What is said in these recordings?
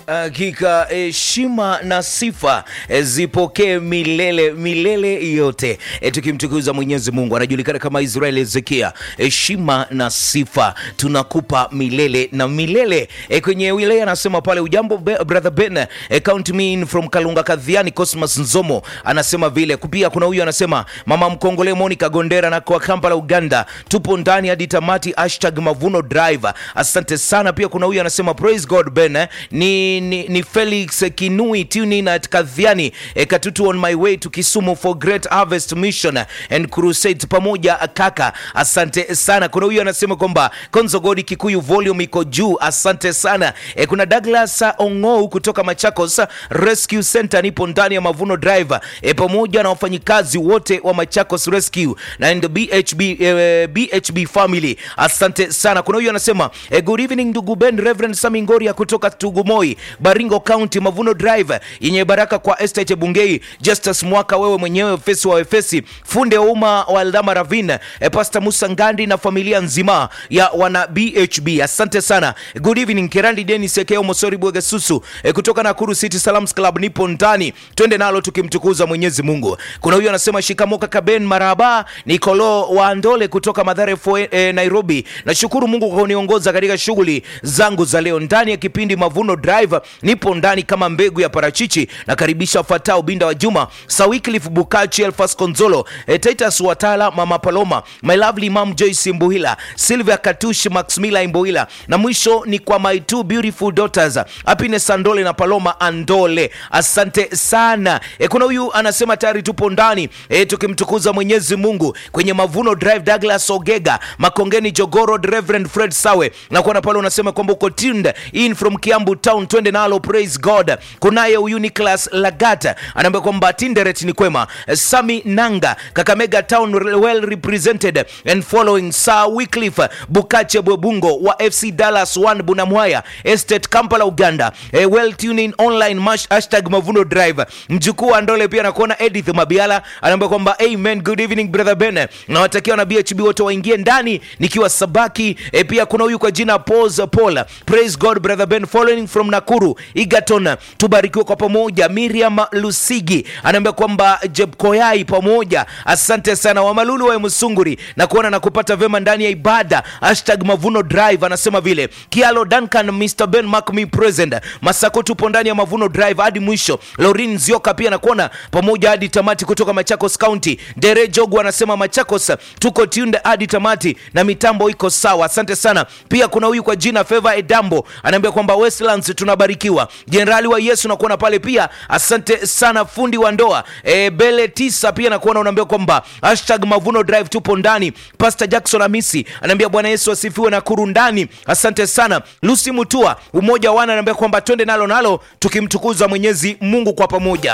Hakika heshima na sifa eh, zipokee milele milele yote, eh, tukimtukuza Mwenyezi Mungu. Anajulikana kama Israel Ezekia. Heshima na sifa tunakupa milele na milele. Eh, kwenye wilaya anasema pale, ujambo be, brother Ben, eh, count me in from Kalunga Kadhiani. Cosmas Nzomo anasema vile. Pia kuna huyu anasema mama mkongole Monica Gondera na kwa Kampala Uganda, tupo ndani hadi tamati, hashtag Mavuno Drive. Asante sana. Pia kuna huyu anasema praise God Ben, eh, ni ni, ni Felix Kinui tuning at Kadhiani e, Katutu on my way to Kisumu for Great Harvest Mission and Crusade pamoja kaka, asante sana. Kuna huyu anasema kwamba Konzo Godi Kikuyu volume iko juu, asante sana. E, kuna Douglas Ongou kutoka Machakos Rescue Center, nipo ndani ya Mavuno Drive e, pamoja na wafanyikazi wote wa Machakos Rescue na and BHB, e, BHB family, asante sana. Kuna huyu anasema e, good evening ndugu Ben Reverend Sami Ngoria kutoka Tugumoi Baringo County Mavuno Drive yenye baraka kwa Estate Bungei Justus Mwaka, wewe mwenyewe Efesi wa Efesi, funde wa umma wa Aldama Ravine, e, Pastor Musa Ngandi na familia nzima ya wana BHB, asante sana. Good evening Kerandi Dennis Ekeo Mosori Bwege Susu e, kutoka Nakuru City Salams Club, nipo ndani, twende nalo tukimtukuza Mwenyezi Mungu. Kuna huyu anasema shikamoka Kaben maraba Nikolo wa Ndole kutoka Madhare Foe, e, Nairobi. Nashukuru Mungu kwa kuniongoza katika shughuli zangu za leo ndani ya kipindi Mavuno Drive nipo ndani kama mbegu ya parachichi. Nakaribisha wafuatao: Binda wa Juma, Sawiclif Bukachi, Elfas Konzolo, e, Titus Watala, Mama Paloma, my lovely mom Joyce Mbuhila, Sylvia Katushi, Maximila Mbuhila, na mwisho ni kwa my two beautiful daughters Happiness Andole na Paloma Andole. Asante sana. E, kuna huyu anasema tayari tupo ndani e, tukimtukuza Mwenyezi Mungu kwenye Mavuno Drive. Douglas Ogega, Makongeni Jogoro, Reverend Fred Sawe na kuona pale unasema kwamba uko tuned in from Kiambu town, twende nalo praise God. Kunaye huyu Nicholas Lagata anaambia kwamba Tinderet ni kwema. Sami Nanga, Kakamega town well represented and following Sir Wycliffe Bukache Bwebungo wa FC Dallas 1 Bunamwaya Estate Kampala Uganda. E, well tuning online mash, hashtag Mavuno Drive. Mjukuu wa Ndole pia nakuona Edith Mabiala anaambia kwamba amen, good evening brother Ben. Nawatakia na BHB wote waingie ndani nikiwa Sabaki. E, pia kuna huyu kwa jina Pose Paul. Praise God brother Ben following from Nakuru Egerton, tubarikiwe kwa pamoja. Miriam Lusigi anaambia kwamba Jebkoyai pamoja, asante sana. Wamalulu wa Musunguri na kuona na kupata vema ndani ya ibada, hashtag Mavuno Drive. Anasema vile Kialo Duncan, Mr Ben Mark me present Masako, tupo ndani ya Mavuno Drive hadi mwisho. Lorin Zioka pia nakuona pamoja hadi tamati kutoka Machakos County. Dere Jogu anasema Machakos tuko tunde hadi tamati na mitambo iko sawa, asante sana. Pia kuna huyu kwa jina Favor Edambo anaambia kwamba Westlands tunabarikiwa Jenerali wa Yesu nakuona pale pia, asante sana. Fundi wa ndoa e, Bele tisa pia nakuona unaambia kwamba hashtag Mavuno Drive tupo ndani. Pastor Jackson Amisi anaambia Bwana Yesu asifiwe na kuru ndani, asante sana. Lucy Mutua umoja wana anaambia kwamba twende nalo nalo tukimtukuza Mwenyezi Mungu kwa pamoja.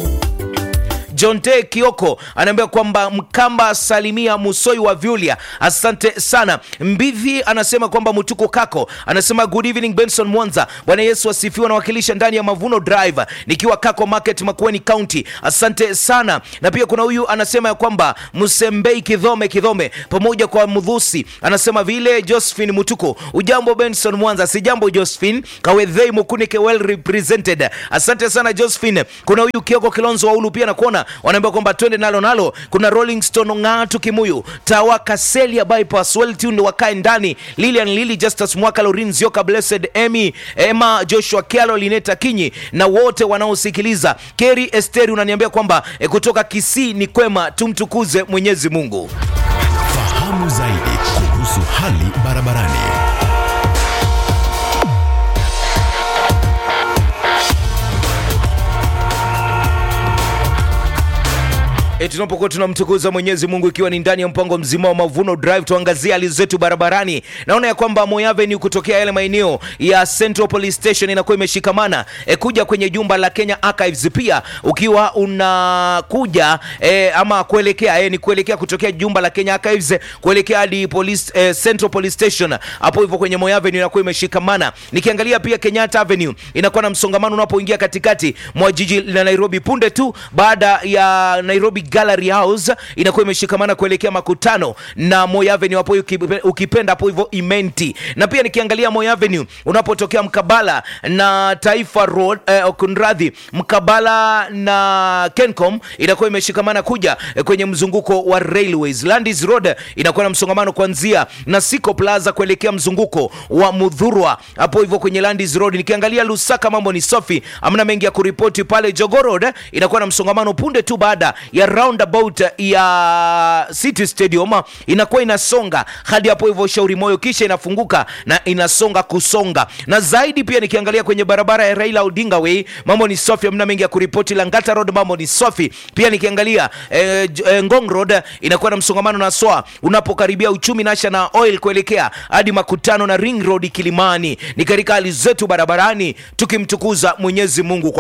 John T Kioko anaambia kwamba Mkamba salimia Musoi wa Vyulia, asante sana. Mbivi anasema kwamba Mutuko Kako anasema good evening Benson Mwanza, Bwana Yesu asifiwe, nawakilisha ndani ya Mavuno Drive nikiwa Kako Market Makueni County, asante sana. Na pia kuna huyu anasema ya kwamba Msembei Kidhome Kidhome pamoja kwa Mudhusi anasema vile. Josephine Mutuko, ujambo Benson Mwanza? Si jambo Josephine Kawedhei Mukunike, well represented, asante sana Josephine. Kuna huyu Kioko Kilonzo wa Ulu pia nakuona wanaambia kwamba twende nalo nalo. Kuna Rolling Stone Ng'atu Kimuyu Tawa Kaselia bypass well tuned wakae ndani. Lilian Lili Justus Mwaka Lorin Zioka Blessed Emmy Emma Joshua Kialo Lineta Kinyi na wote wanaosikiliza. Keri Esteri unaniambia kwamba e, kutoka Kisii ni kwema, tumtukuze Mwenyezi Mungu. Fahamu zaidi kuhusu hali barabarani. E, tunapokuwa tunamtukuza Mwenyezi Mungu ikiwa ni ndani ya mpango mzima wa Mavuno Drive, tuangazie hali zetu barabarani. Naona ya kwamba Moi Avenue kutokea yale maeneo ya Central Police Station inakuwa imeshikamana e, kuja kwenye jumba la Kenya Archives. Pia ukiwa unakuja e, ama kuelekea e, ni kuelekea kutokea jumba la Kenya Archives kuelekea hadi police, e, Central Police Station, hapo hivyo kwenye Moi Avenue inakuwa imeshikamana. Nikiangalia pia Kenyatta Avenue inakuwa na msongamano unapoingia katikati mwa jiji la Nairobi punde tu baada ya Nairobi Gallery House inakuwa imeshikamana kuelekea makutano na Moi Avenue hapo ukipe- ukipenda hapo hivyo Imenti, na pia nikiangalia Moi Avenue unapotokea mkabala na Taifa Road eh, kunradhi, mkabala na Kencom inakuwa imeshikamana kuja eh, kwenye mzunguko wa Railways. Landis Road inakuwa na msongamano kuanzia Nasiko Plaza kuelekea mzunguko wa Mudhurwa hapo hivyo kwenye Landis Road. Nikiangalia Lusaka mambo ni safi, amna mengi ya kuripoti pale. Jogoo Road eh, inakuwa na msongamano punde tu baada ya roundabout ya City Stadium inakuwa inasonga hadi hapo hivyo Shauri Moyo, kisha inafunguka na inasonga kusonga. Na zaidi pia nikiangalia kwenye barabara ya Raila Odinga Way mambo ni safi, amna mengi ya kuripoti. Langata Road mambo ni safi pia. Nikiangalia eh, J- eh, Ngong Road inakuwa na msongamano na soa unapokaribia uchumi nasha na oil kuelekea hadi makutano na Ring Road Kilimani. Ni katika hali zetu barabarani tukimtukuza Mwenyezi Mungu kwa